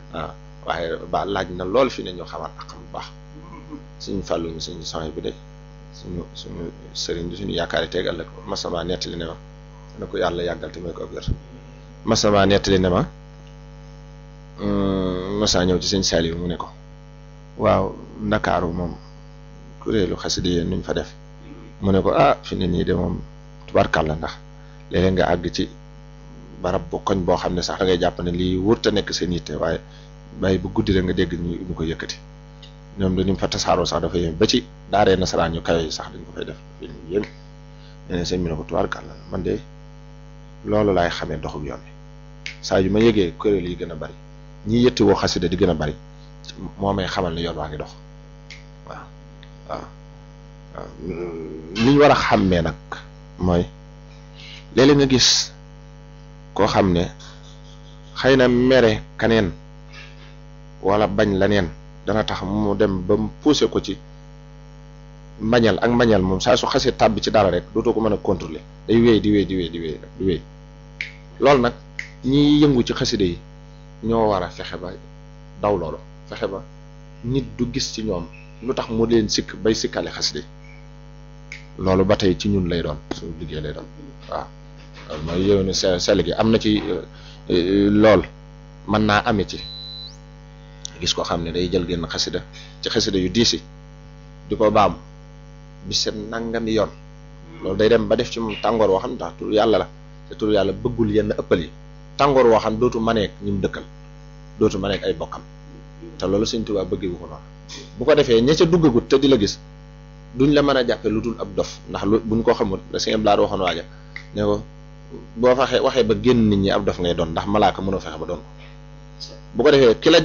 waaw waaye ba laaj na lool fi ne ñu xamaat ak xam bu baax suñu fàllu ñu suñu sony bi de suñu suñu sëriñ bi suñu yaakaar yi teeg ëllëg masama nettali ne ma ne ko yàlla yàggal te may ko wér masama nettali ne ma masa ñëw ci sëñ Saliou mu ne ko waaw ndakaaru moom kuréelu xasida yéen nuñ fa def mu ne ko ah fi ne nii de moom tubarkàlla ndax léeg-léeg nga àgg ci barab bu koñ boo xam ne sax da ngay jàpp ne lii wurta nekk seen yitte waaye bàyyi bu guddi rek nga dégg ñu ñu ko yëkkati ñoom dañu fa tasaaroo sax dafa yéem ba ci daaree nasaraan ñu kawe yi sax dañ ko fay def fi yéem nee na sëñ bi ne ko tubarkàlla man de loolu laay xamee doxub yoon bi saa yu ma yëgee kuréel yi gën a bari ñi yëtti woo xasida di gën a bari moo may xamal ne yoon waa ngi dox waaw waaw waaw li ñu war a xàmmee nag mooy léeg-léeg nga gis koo xam ne xëy na mere kaneen wala bañ la neen dana tax mu dem ba mu poussé ko ci mbañal ak mbañal moom saa su xasee tàbbi ci dara rek dootoo ko mën a contrôler day wéy di wéy di wéy di wéy di wéy loolu nag ñi yëngu ci xasida yi ñoo war a fexe ba daw loolu fexe ba nit du gis ci ñoom lu tax mu leen sikk bay sikkale xasida yi loolu ba tey ci ñun lay doon suñu liggéey lay doon waaw loolu mooy yow ne sell gi am na ci lool mën naa ame ci gis ko xam ne day jël génn xasida ci xasida yu diisi di ko baam bi seen nangami yoon loolu day dem ba def ci moom tàngoor woo xam ne tax tur yàlla la te tur yàlla bëggul yenn ëppal yi tàngoor woo xam dootu maneek ñi mu dëkkal dootu maneek ay bokkam te loolu Sëñ Tuubaa bëggee wu ko noonu bu ko defee ña ca duggagut te di la gis duñ la mën a jàppe lu dul ab dof ndax lu buñ ko xamul la Sëñ Blaar waxoon waaja ne ko boo faxee waxee ba génn nit ñi ab dof ngay doon ndax malaaka mënoo fexe ba doon ko bu ko defee ki la